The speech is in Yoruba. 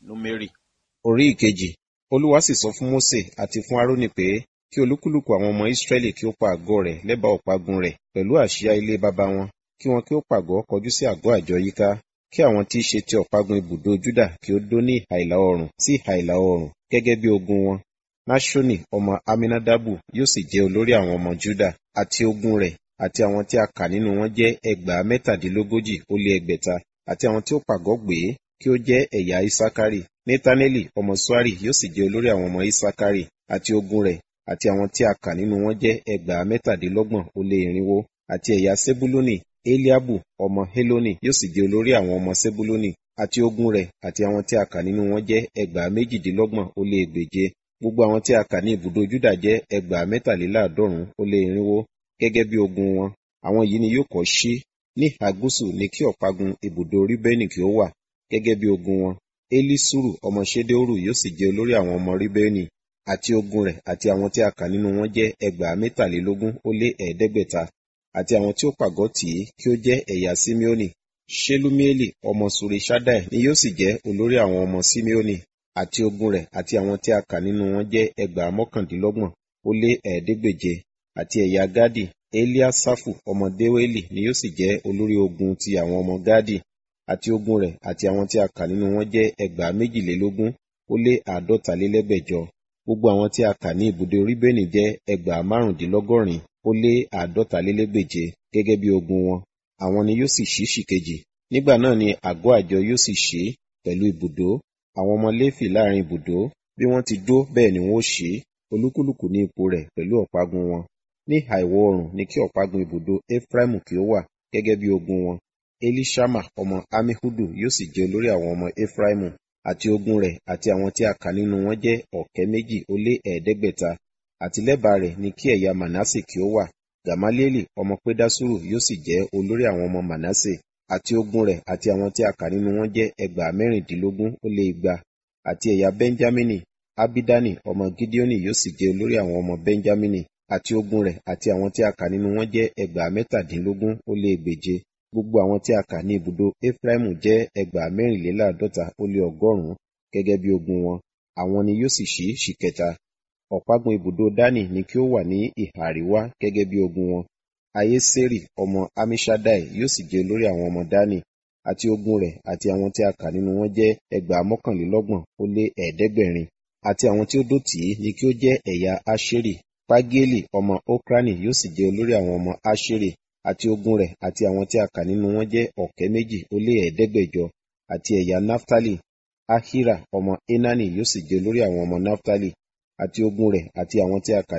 Númérì orí ìkejì olúwa sì sọ fún mósè àti fún árónì pé kí olúkúlùkù àwọn ọmọ ísírẹ́lì kí ó pa àgọ́ rẹ̀ lẹ́bàá ọ̀págun rẹ̀ pẹ̀lú àsíá ilé baba wọn kí wọn kí ó pàgọ́ kọjú sí àgọ́ àjọ yíká kí àwọn tí í ṣe ti ọ̀págun ibùdó júdà kí ó dó ní ìhà ìlà oòrùn sí ìhà ìlà oòrùn gẹ́gẹ́ bí ogun wọn náṣónì ọmọ aminadabu yóò sì jẹ́ olórí àwọn ọmọ júdà àti ogun rẹ̀ àti àwọn tí a kà nínú wọn jẹ́ ẹgbàá mẹ́tàdínlógójì ó lé ẹgbẹ̀ta àti àwọn tí ó pàgọ́ gbé kí ó jẹ́ ẹ̀yà isakari netaneli ọmọ suari yóò sì jẹ́ olórí àwọn ọmọ isakari àti ogun rẹ̀ àti àwọn tí a kà nínú wọn jẹ́ ẹgbàá mẹ́tàdínlọ́gbọ̀n ó lé irinwó àti ẹ̀yà sebuluni eliabu ọmọ heloni yóò sì jẹ́ olórí àwọn ọmọ sebuluni àti ogun rẹ̀ àti àwọn tí a kà nínú wọn jẹ́ ẹgbàá méjìdínlọ́gbọ̀n ó lé ẹgbèje gbogbo àwọn tí a kà ní ibùdó juda jẹ́ ẹgbàá mẹ́tàléláàádọ́rùn ó lé irinwó gẹ́gẹ́ bí ogun wọn àwọn yìí ni yóò kọ́ sí ní ìhà gúúsù ni kí ọ̀págun ibùdó ríbẹ́nì kí ó wà gẹ́gẹ́ bí ogun wọn elisuru ọmọ ṣedeoru yóò sì jẹ́ olórí àwọn ọmọ ríbẹ́nì àti ogun rẹ̀ àti àwọn tí a kà nínú wọn jẹ́ ẹgbàá mẹ́tàlélógún ó lé ẹ̀ẹ́dẹ́gbẹ̀ta àti àwọn tí ó pàgọ́ tì í kí ó jẹ́ ẹ̀yà simeoni shelumieli ọmọ surishadai ni yóò sì jẹ́ olórí àwọn ọmọ simeoni àti ogun rẹ̀ àti àwọn tí a kà nínú wọn jẹ́ ẹgbàá mọ́kàndínlọ́gbọ̀n ó lé ẹ̀ẹ́dẹ́gbèje àti ẹ̀yà gadi eliasafu ọmọ deweli ni yóò sì jẹ́ olórí ogun ti àwọn ọmọ gadi àti ogun rẹ̀ àti àwọn tí a kà nínú wọn jẹ́ ẹgbàá méjìlélógún ó lé àádọ́talélẹ́gbẹ̀jọ gbogbo àwọn tí a kà ní ibùdó ríbẹ́nì jẹ́ ẹgbàá márùndínlọ́gọ́rin ó lé àádọ́talélẹ́gbèje gẹ́gẹ́ bí ogun wọn àwọn ni yóò sì ṣí ṣìkejì nígbà náà ni àgọ́ àjọ yóò sì ṣí pẹ̀lú ibùdó àwọn ọmọ léfì láàrin ibùdó bí wọ́n ti dó bẹ́ẹ̀ ni wọ́n ó ṣí olúkúlùkù ní ipò rẹ̀ pẹ̀lú ọ̀págun wọn ní ìhà ìwọ̀ oòrùn ni kí ọ̀págun ibùdó efraimu kí ó wà gẹ́gẹ́ bí ogun wọn elishama ọmọ amihudu yóò sì jẹ́ olórí àwọn ọmọ efraimu àti ogun rẹ̀ àti àwọn tí a kà nínú wọn jẹ́ ọ̀kẹ́ méjì ó lé ẹ̀ẹ́dẹ́gbẹ̀ta àti lẹ́bàá rẹ̀ ni kí ẹ̀yà manase kí ó wà gamalieli ọmọ pedasuru yóò sì jẹ́ olórí àwọn ọmọ manase àti ogun rẹ̀ àti àwọn tí a kà nínú wọn jẹ́ ẹgbàá mẹ́rìndínlógún ó lé igba àti ẹ̀yà benjamini abidani ọmọ gideoni yóò sì jẹ́ olórí àwọn ọmọ benjamini àti ogun rẹ̀ àti àwọn tí a kà nínú wọn jẹ́ ẹgbàá mẹ́tàdínlógún ó lé ẹgbèje gbogbo àwọn tí a kà ní ibùdó efraimu jẹ́ ẹgbàá mẹ́rìnléláàádọ́ta ó lé ọgọ́rùn-ún gẹ́gẹ́ bí ogun wọn àwọn ni yóò sì ṣí ṣìkẹta ọ̀págun ibùdó dani ni kí ó wà ní ìhà àríwá gẹ́gẹ́ bí ogun wọn ayésérì ọmọ amishadai yóò sì jẹ́ olórí àwọn ọmọ dani àti ogun rẹ̀ àti àwọn tí a kà nínú wọn jẹ́ ẹgbàá mọ́kànlélọ́gbọ̀n ó lé ẹ̀ẹ́dẹ́gbẹ̀rin àti àwọn tí ó dó tì í ni kí ó jẹ́ ẹ̀yà asheri pagieli ọmọ okrani yóò sì jẹ́ olórí àwọn ọmọ asheri àti ogun rẹ̀ àti àwọn tí a kà nínú wọn jẹ́ ọ̀kẹ́ méjì ó lé ẹ̀ẹ́dẹ́gbẹ̀jọ àti ẹ̀yà naftali ahira ọmọ enani yóò sì jẹ́ olórí àwọn ọmọ naftali àti ogun rẹ̀ àti àwọn tí a kà